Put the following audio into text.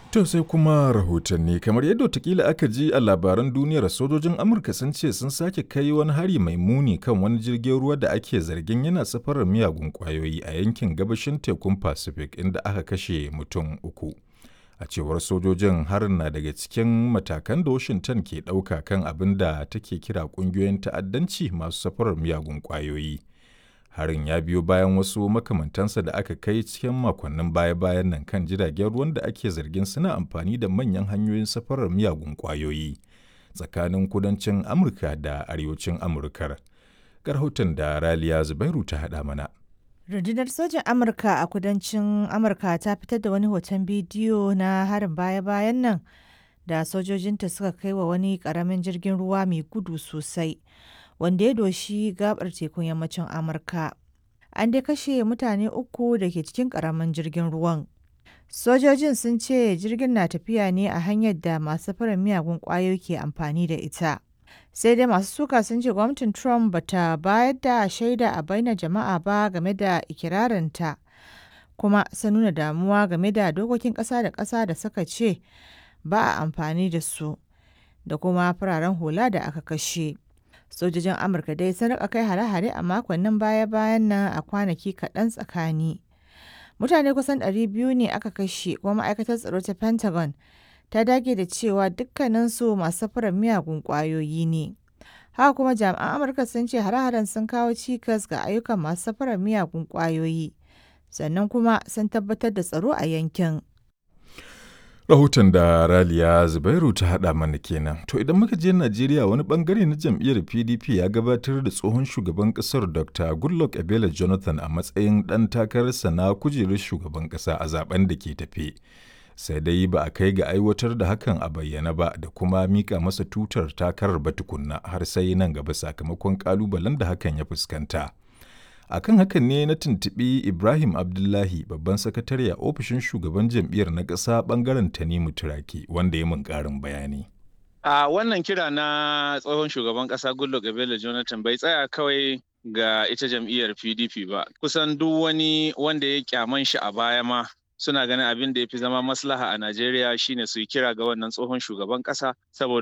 To sai kuma rahotanni kamar yadda watakila aka ji a labaran duniyar sojojin Amurka sun ce sun sake kai wani hari mai muni kan wani jirgin ruwa da ake zargin yana safarar miyagun kwayoyi a yankin gabashin tekun Pacific inda aka kashe mutum uku. A cewar sojojin harin na daga cikin matakan da Washington ke ɗauka kan abin da take kira ƙungiyoyin ta'addanci masu safarar miyagun kwayoyi. harin ya biyo bayan wasu makamantansa da aka kai cikin makonnin baya-bayan nan kan jiragen ruwan da ake zargin suna amfani da manyan hanyoyin safarar miyagun kwayoyi tsakanin kudancin amurka da arewacin amurkar rahoton da raliya zubairu ta haɗa mana rundunar sojan amurka a kudancin amurka ta fitar da wani hoton bidiyo na harin baya-bayan nan da sojojinta suka kai wa wani ƙaramin jirgin ruwa mai gudu sosai wanda ya doshi gabar tekun yammacin amurka an dai kashe mutane uku da ke cikin karamin jirgin ruwan sojojin sun ce jirgin na tafiya ne a hanyar da masu fara miyagun kwayoyi ke amfani da ita sai dai masu suka sun ce gwamnatin trump bata bayar da shaida a bainar jama'a ba game da ikirarinta kuma sun nuna damuwa game da dokokin ƙasa da ƙasa da suka ce ba a amfani da su da kuma fararen hula da aka kashe. sojojin amurka dai sun rika kai hare-hare a makonnin baya-bayan nan a kwanaki kaɗan tsakani mutane kusan 200 ne aka kashe kuma ma'aikatar tsaro ta pentagon ta dage da cewa dukkaninsu masu safarar miyagun ƙwayoyi ne haka kuma jami'an amurka sun ce hare-haren sun kawo cikas ga ayyukan masu safarar miyagun ƙwayoyi sannan kuma sun tabbatar da tsaro a yankin Rahoton da Raliya Zubairu ta haɗa mana kenan. To idan muka je Najeriya wani bangare na jam'iyyar PDP ya gabatar da tsohon shugaban ƙasar Dr. Goodluck Ebele Jonathan a matsayin ɗan takararsa na kujerar shugaban ƙasa a zaben da ke tafe. Sai dai ba a kai ga aiwatar da hakan a bayyana ba da kuma mika masa tutar takarar ba tukunna har sai nan gaba sakamakon ƙalubalen da hakan ya fuskanta. akan hakan ne na tuntuɓi ibrahim abdullahi babban sakatare a ofishin shugaban jam'iyyar na ƙasa ɓangaren tanimu turaki wanda ya mun ƙarin bayani a wannan kira na tsohon shugaban ƙasa goodluck ebele jonathan bai tsaya kawai ga ita jam'iyyar pdp ba kusan duk wani wanda ya kyaman shi a baya ma suna ganin abin da ya fi zama maslaha a najeriya shine su yi kira ga wannan tsohon shugaban ƙasa saboda